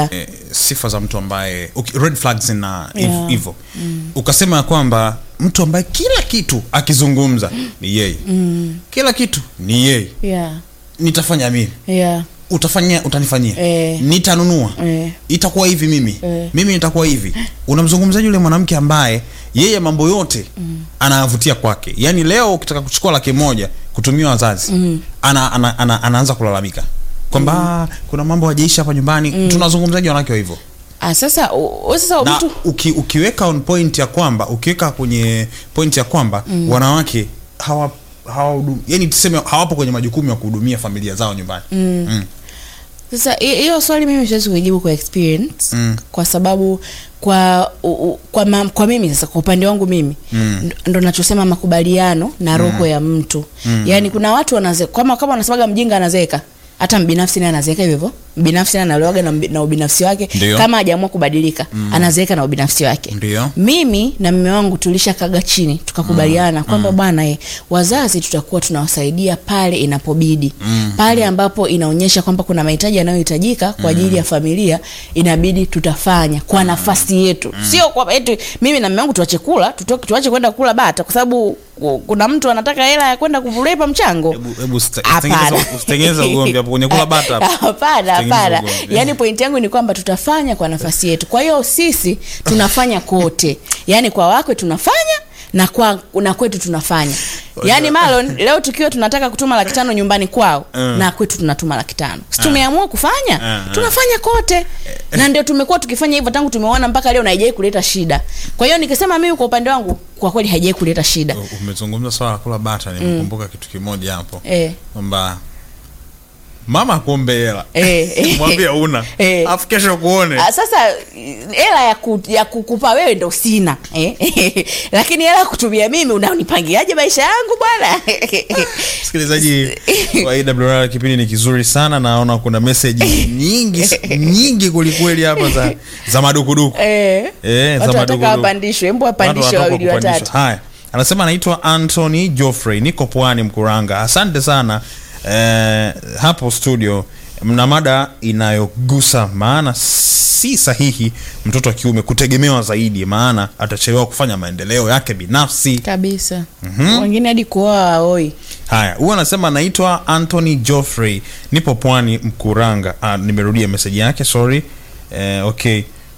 yeah. eh, sifa za mtu ambaye okay, red flags na Yeah. hivyo ukasema ya kwamba mtu ambaye kila kitu akizungumza ni yeye kila kitu ni yeye Yeah. nitafanya mimi Yeah. utafanyia utanifanyia Eh. nitanunua Eh. itakuwa hivi mimi Eh. mimi nitakuwa hivi unamzungumzaji yule mwanamke ambaye yeye mambo yote anayavutia kwake yaani leo ukitaka kuchukua laki moja kutumia wazazi ana, ana, ana, anaanza kulalamika kwamba "Ah, kuna mambo hajaisha hapa nyumbani tunazungumzaji wanawake wa hivyo Ah, sasa u- u- sasa na mtu uki, ukiweka on point ya kwamba ukiweka kwenye point ya kwamba wanawake hawa hawa yani tuseme hawapo kwenye majukumu ya kuhudumia familia zao nyumbani mm. Sasa hi- hiyo swali mimi siwezi kujibu kwa experience Mm. kwa sababu kwa u, u, kwa, ma, kwa mimi sasa kwa upande wangu mimi Mm. ndo- ndo nachosema makubaliano na roho ya mtu yaani kuna watu wanaze kama kama wanasemaga mjinga anazeeka hata mbinafsi naye anazeeka hivyo hivyo binafsi naye analewaga na, mbi- na ubinafsi wake Ndio. kama hajaamua kubadilika anazeeka na ubinafsi wake Ndio. mimi na mume wangu tulishakaga chini tukakubaliana kwamba bwana eh, wazazi tutakuwa tunawasaidia pale inapobidi pale ambapo inaonyesha kwamba kuna mahitaji yanayohitajika kwa ajili ya familia inabidi tutafanya kwa nafasi yetu sio kwa eti mimi na mume wangu tuache kula tutoke tuache kwenda kula bata kwa sababu ku- kuna mtu anataka hela ya kwenda kulepa mchango Hebu- hebu usite- Hapana. usitengeze- usitengeze ugomvi hapo kwenye kula bata hapo. hapana Usitengeze hapana ugomvi. yaani pointi yangu ni kwamba tutafanya kwa nafasi yetu kwa hiyo sisi tunafanya kote yaani kwa wakwe tunafanya na kwa na kwetu tunafanya yaani malon leo tukiwa tunataka kutuma laki tano nyumbani kwao Mm. na kwetu tunatuma laki tano si tumeamua kufanya Mm, mm. tunafanya kote na ndio tumekuwa tukifanya hivyo tangu tumeona mpaka leo na haijai kuleta shida kwa hiyo nikisema mimi kwa upande wangu kwa kweli haijai kuleta shida U- umezungumza swala la kula bata nimekumbuka kitu kimoja hapo eh. kwamba mama akuombe hela Eh, eh. mwambie una Eh. afu kesho kuone Ah, sasa hela ya, ku, ya kukupa wewe ndo sina eh? lakini hela ya kutumia mimi unanipangiaje maisha yangu bwana msikilizaji wa AWR kipindi ni kizuri sana naona kuna meseji nyingi nyingi kwelikweli hapa za za madukuduku eh, Eh, za watu wataka madukuduku. wapandishwe embu Watu wapandishe wanataka wawili kupandishwa. watatu haya anasema anaitwa anthony joffrey niko pwani mkuranga asante sana eh, hapo studio mna mada inayogusa maana si sahihi mtoto wa kiume kutegemewa zaidi maana atachelewa kufanya maendeleo yake binafsi kabisa wengine hadi kuoa waoi haya huyu anasema anaitwa anthony joffrey nipo pwani mkuranga ah, nimerudia meseji yake sorry eh, okay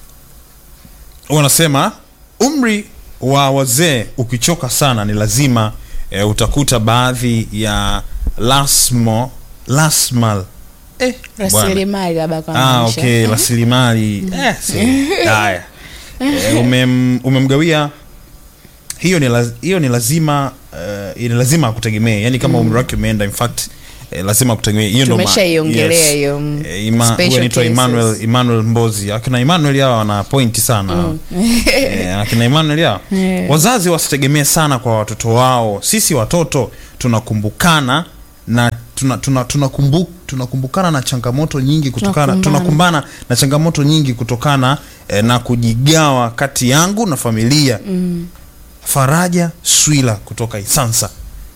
huyu anasema umri wa wazee ukichoka sana ni lazima eh, utakuta baadhi ya lasmo lasmal eh, bwana. rasilimali labda kwa Ah, maisha. okay rasilimali eh, si- haya eh, umem, umemgawia hiyo ni, laz, hiyo ni lazima uh, ni lazima akutegemee yani kama umri wake umeenda in fact eh, lazima akutegemee hiyo ndo ma- Tumeshaiongelea hiyo, mm, Eh, Ima- special huyu anaitwa cases. Emmanuel Emmanuel Mbozi akina Emmanuel hawa wana pointi sana eh, akina Emmanuel hawa Yeah. wazazi wasitegemee sana kwa watoto wao sisi watoto tunakumbukana na tuna, tuna, tunakumbu, tunakumbukana na changamoto nyingi kutokana Tunakumbana. tunakumbana na changamoto nyingi kutokana eh, na kujigawa kati yangu na familia mm. Faraja Swila kutoka Isansa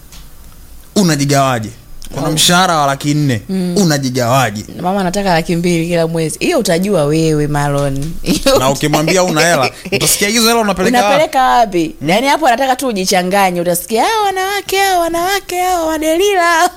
unajigawaje kuna mshahara wa laki nne unajigawaje mama anataka laki mbili kila mwezi hiyo utajua wewe malon Hiyo na ukimwambia una hela utasikia hizo hela unapeleka wapi? unapeleka wapi yaani hapo anataka tu ujichanganye utasikia hao wanawake hao wanawake hao wadelila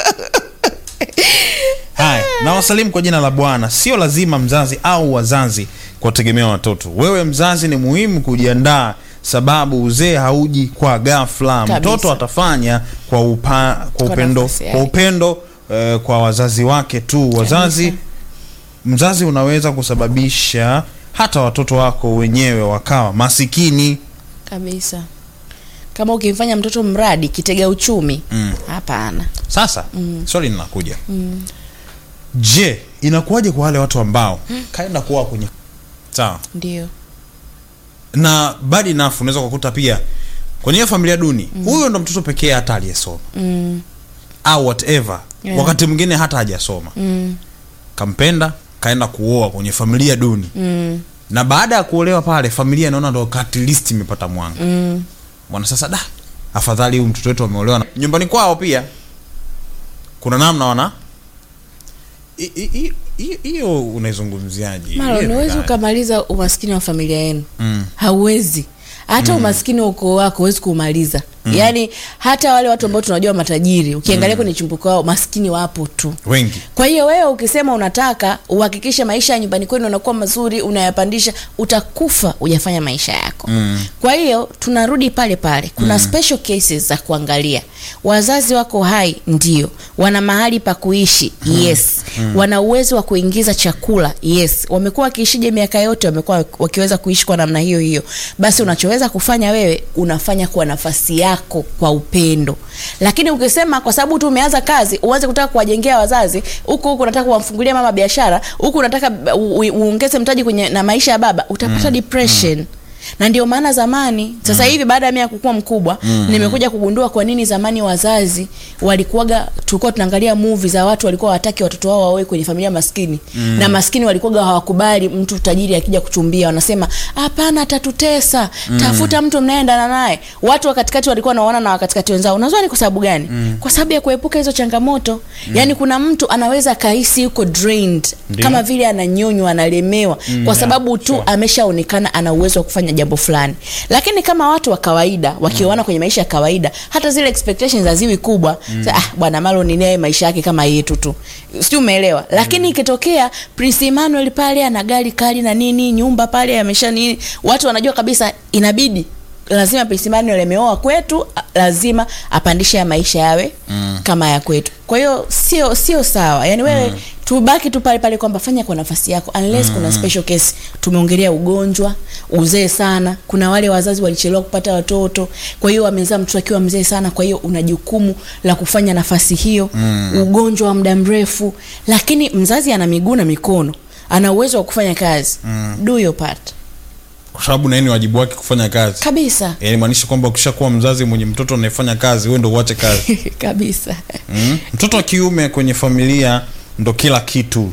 haya na wasalimu kwa jina la bwana sio lazima mzazi au wazazi kuwategemea watoto wewe mzazi ni muhimu kujiandaa sababu uzee hauji kwa ghafla Kabisa. mtoto atafanya kwa, upa, kwa Kwa upendo nafasi yake. kwa upendo eh, kwa wazazi wake tu wazazi Kabisa. mzazi unaweza kusababisha hata watoto wako wenyewe wakawa masikini kabisa kama ukimfanya mtoto mradi kitega uchumi Mm. hapana sasa mm. swali linakuja mm. je inakuwaje kwa wale watu ambao kaenda kuwa kwenye sawa ndio na bad enough unaweza kukuta pia kwenye hiyo familia duni huyo ndo mtoto pekee hata aliyesoma mm. au whatever Yeah. wakati mwingine hata hajasoma Mm. kampenda kaenda kuoa kwenye familia duni Mm. na baada ya kuolewa pale familia inaona ndo at least imepata mwanga Mm. bwana sasa da afadhali huyu mtoto wetu ameolewa na- nyumbani kwao pia kuna namna wana I- i- i- hiyo- hiyo unaizungumziaje Maro, Hiyo huwezi ni ukamaliza umaskini wa familia yenu Mm. hauwezi hata umaskini wa ukoo wako huwezi kuumaliza yaani hata wale watu ambao tunajua matajiri ukiangalia kwenye chimbuko wao maskini wapo tu wengi kwa hiyo wewe ukisema unataka uhakikishe maisha ya nyumbani kwenu yanakuwa mazuri unayapandisha utakufa hujafanya maisha yako Mm. kwa hiyo tunarudi pale pale kuna special cases za kuangalia wazazi wako hai ndio wana mahali pa kuishi yes wana uwezo wa kuingiza chakula yes wamekuwa wakiishije miaka yote wamekuwa wakiweza kuishi kwa namna hiyo hiyo basi unachoweza kufanya wewe unafanya kwa nafasi yako kwa upendo lakini ukisema kwa sababu tu umeanza kazi uanze kutaka kuwajengea wazazi huku huku unataka kuwamfungulia mama biashara huku unataka u- u- uongeze mtaji kwenye na maisha ya baba utapata depression na ndio maana zamani sasa hivi baada ya mimi kukua mkubwa nimekuja kugundua kwa nini zamani wazazi walikuwaga tulikuwa tunaangalia movie za watu walikuwa wataki watoto wao wawe kwenye familia maskini na maskini walikuwaga hawakubali mtu tajiri akija kuchumbia wanasema hapana atatutesa tafuta mtu mnayeendana naye watu wa katikati walikuwa wanaona na wakatikati wenzao unajua ni kwa sababu gani kwa sababu ya kuepuka hizo changamoto yaani kuna mtu anaweza kahisi yuko drained Ndio. kama vile ananyonywa analemewa kwa sababu tu sure. ameshaonekana ana uwezo wa kufanya jambo fulani lakini kama watu wa kawaida wakioana kwenye maisha ya kawaida hata zile expectations haziwi kubwa Sa, ah, bwana malo ni naye maisha yake kama yetu tu sijui umeelewa lakini ikitokea prince emmanuel pale ana gari kali na nini nyumba pale amesha nini watu wanajua kabisa inabidi lazima prince emmanuel ameoa kwetu a- lazima apandishe ya maisha yawe mm. kama ya kwetu kwa hiyo sio sio sawa yani wewe mm. tubaki tu pale pale kwamba fanya kwa nafasi yako unless kuna special case tumeongelea ugonjwa uzee sana kuna wale wazazi walichelewa kupata watoto kwa hiyo wamezaa mtoto akiwa mzee sana kwa hiyo una jukumu la kufanya nafasi hiyo mm. ugonjwa wa muda mrefu lakini mzazi ana miguu na mikono ana uwezo wa kufanya kazi mm. do your part kwa sababu naye ni wajibu wake kufanya kazi kabisa yani maanisha kwamba ukishakuwa mzazi mwenye mtoto anayefanya kazi wewe ndo uache kazi kabisa mm? mtoto wa kiume kwenye familia ndo kila kitu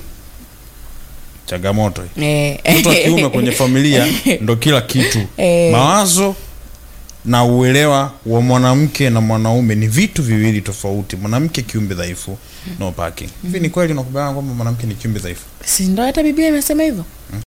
changamoto hii. Eh. mtoto wa kiume kwenye familia ndo kila kitu Eh. mawazo na uelewa wa mwanamke na mwanaume ni vitu viwili tofauti mwanamke kiumbe dhaifu no parking hivi ni kweli unakubaliana kwamba mwanamke ni kiumbe dhaifu si ndo hata biblia imesema hivyo